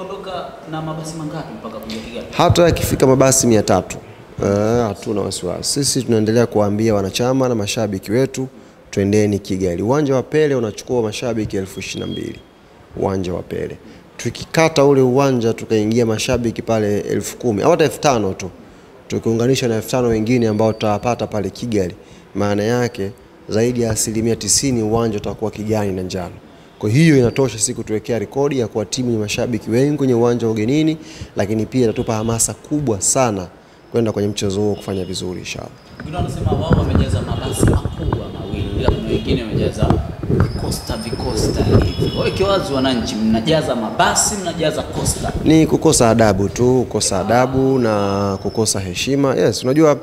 mtaondoka na mabasi mangapi mpaka kuja Kigali? hata yakifika mabasi mia tatu eh, hatuna wasiwasi. Sisi tunaendelea kuwaambia wanachama na mashabiki wetu twendeni Kigali. Uwanja wa Pele unachukua mashabiki elfu ishirini na mbili uwanja wa Pele. Tukikata ule uwanja tukaingia mashabiki pale elfu kumi au hata elfu tano tu tukiunganisha na elfu tano wengine ambao tutawapata pale Kigali, maana yake zaidi ya asilimia tisini uwanja utakuwa kijani na njano. Kwa hiyo inatosha sisi kutuwekea rekodi ya kuwa timu yenye mashabiki wengi kwenye uwanja wa ugenini, lakini pia itatupa hamasa kubwa sana kwenda kwenye mchezo huo kufanya vizuri inshallah. Wengine wanasema wao wamejaza mabasi makubwa mawili, ila kuna wengine wamejaza vikosta vikosta hivi. Waweke wazi wananchi, mnajaza mabasi, mnajaza kosta. Ni kukosa adabu tu, kukosa adabu na kukosa heshima. Yes, unajua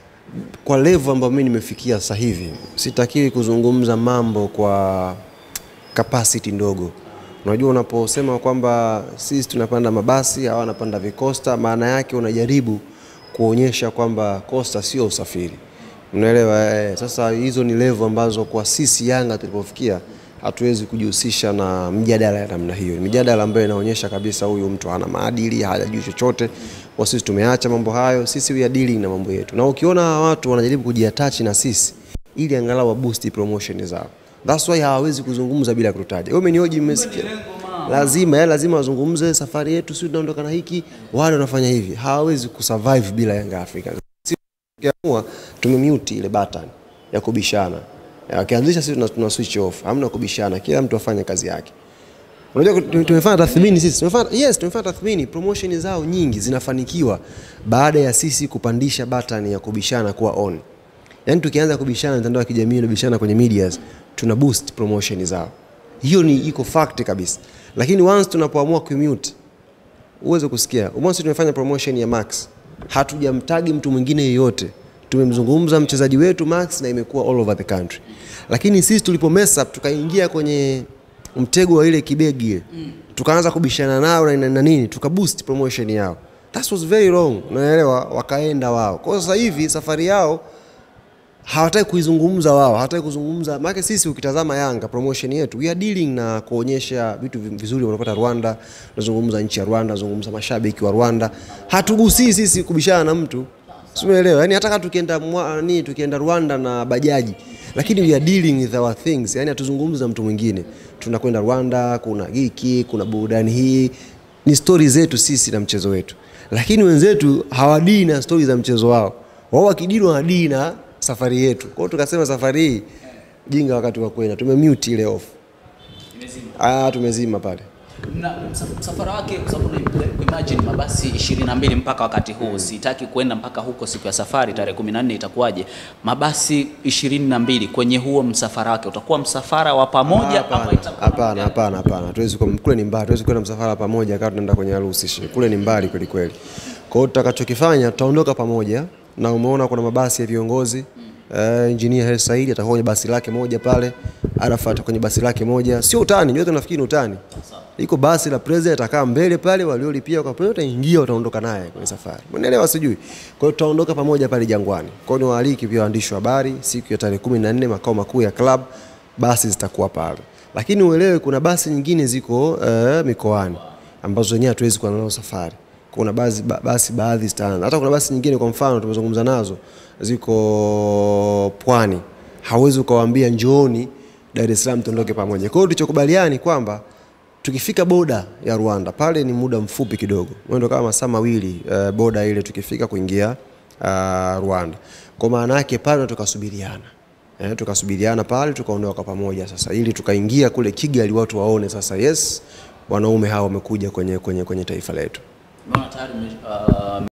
kwa level ambayo mimi nimefikia sasa hivi sitakiwi kuzungumza mambo kwa capacity ndogo. Unajua, unaposema kwamba sisi tunapanda mabasi hawa wanapanda vikosta, maana yake unajaribu kuonyesha kwamba kosta sio usafiri. Unaelewa? Eh, sasa hizo ni level ambazo kwa sisi Yanga tulipofikia hatuwezi kujihusisha na mjadala ya namna hiyo. Ni Mijadala ambayo inaonyesha kabisa huyu mtu hana maadili, hajajui chochote. Kwa sisi tumeacha mambo hayo, sisi we are dealing na mambo yetu, na ukiona hawa watu wanajaribu kujiatachi na sisi ili angalau wa boost promotion zao, that's why hawawezi kuzungumza bila kututaja. Wewe umenioji, mmesikia? Lazima ya lazima wazungumze safari yetu, sisi tunaondoka na hiki, wale wanafanya hivi, hawawezi kusurvive bila Yanga Africa. Tukiamua tumemute ile button ya kubishana, wakianzisha sisi tuna, tuna switch off, hamna kubishana, kila mtu afanye kazi yake. Unajua tu- tumefanya tathmini sisi, tumefanya yes, tumefanya tathmini, promotion zao nyingi zinafanikiwa baada ya sisi kupandisha button ya kubishana kuwa on. Yaani tukianza kubishana mitandao ya kijamii na bishana kwenye medias, tuna boost promotion zao. Hiyo ni iko fact kabisa. Lakini once tunapoamua kumute uweze kusikia umosi tumefanya promotion ya Max, hatujamtagi mtu mwingine yeyote, tumemzungumza mchezaji wetu Max na imekuwa all over the country. Lakini sisi tulipo mess up tukaingia kwenye mtego wa ile kibegi ile, tukaanza kubishana nao na, na, na nini, tukaboost promotion yao. That was very wrong, unaelewa? Wakaenda wao. Kwa hiyo sasa hivi safari yao hawataki kuizungumza wao, hawataki kuzungumza. Maana sisi ukitazama Yanga promotion yetu, we are dealing na kuonyesha vitu vi- vizuri wanapata Rwanda, tunazungumza nchi ya Rwanda, tunazungumza mashabiki wa Rwanda. Hatugusii sisi kubishana na mtu, si umeelewa? Yani hata kama tukienda mwa- ni tukienda Rwanda na bajaji, lakini we are dealing with our things, yani hatuzungumzi na mtu mwingine. Tunakwenda Rwanda, kuna hiki, kuna burudani hii, ni stori zetu sisi na mchezo wetu, lakini wenzetu hawadii na stori za mchezo wao. Wao wakidili wanadili na safari yetu. Kwa hiyo tukasema safari hii jinga wakati wa kwenda, tumemute ile off. Ah, tumezima pale. Na msa- msafara wake kwa sababu una- imagine mabasi 22 mpaka wakati huu, sitaki kwenda mpaka huko siku ya safari tarehe 14 itakuwaje? Mabasi 22 kwenye huo msafara wake utakuwa msafara wa pamoja ama Hapana, itakuwa hapana, hapana, hapana. Hatuwezi kwa kule ni mbali, hatuwezi kwenda msafara pamoja kama tunaenda kwenye harusi. shi. Kule ni mbali kweli kweli. Kwa hiyo tutakachokifanya tutaondoka pamoja na umeona kuna mabasi ya viongozi Uh, engineer Hersi Said atakuwa kwenye basi lake moja pale, Arafat kwenye basi lake moja. Sio utani, nyote nafikiri ni utani. Iko basi la president atakaa mbele pale, waliolipia kwa president wataingia, wataondoka naye kwenye safari. Umeelewa sijui? Kwa hiyo tutaondoka pamoja pale Jangwani. Kwa hiyo niwaaliki pia waandishi wa habari siku ya tarehe 14 makao makuu ya club basi zitakuwa pale, lakini uelewe kuna basi nyingine ziko uh, mikoani ambazo wenyewe hatuwezi kuwa nazo safari. Kuna basi, ba, basi baadhi zitaanza, hata kuna basi nyingine, kwa mfano tumezungumza nazo, ziko pwani, hauwezi ukawaambia njooni Dar es Salaam tuondoke pamoja. Kwa hiyo tulichokubaliani kwamba tukifika boda ya Rwanda pale ni muda mfupi kidogo, mwendo kama masaa mawili uh, boda ile tukifika kuingia uh, Rwanda. Kwa maana yake pale tukasubiriana eh, tukasubiriana pale tukaondoka pamoja sasa, ili tukaingia kule Kigali watu waone sasa, yes wanaume hawa wamekuja kwenye, kwenye, kwenye taifa letu. Mbona tayari ume- ah,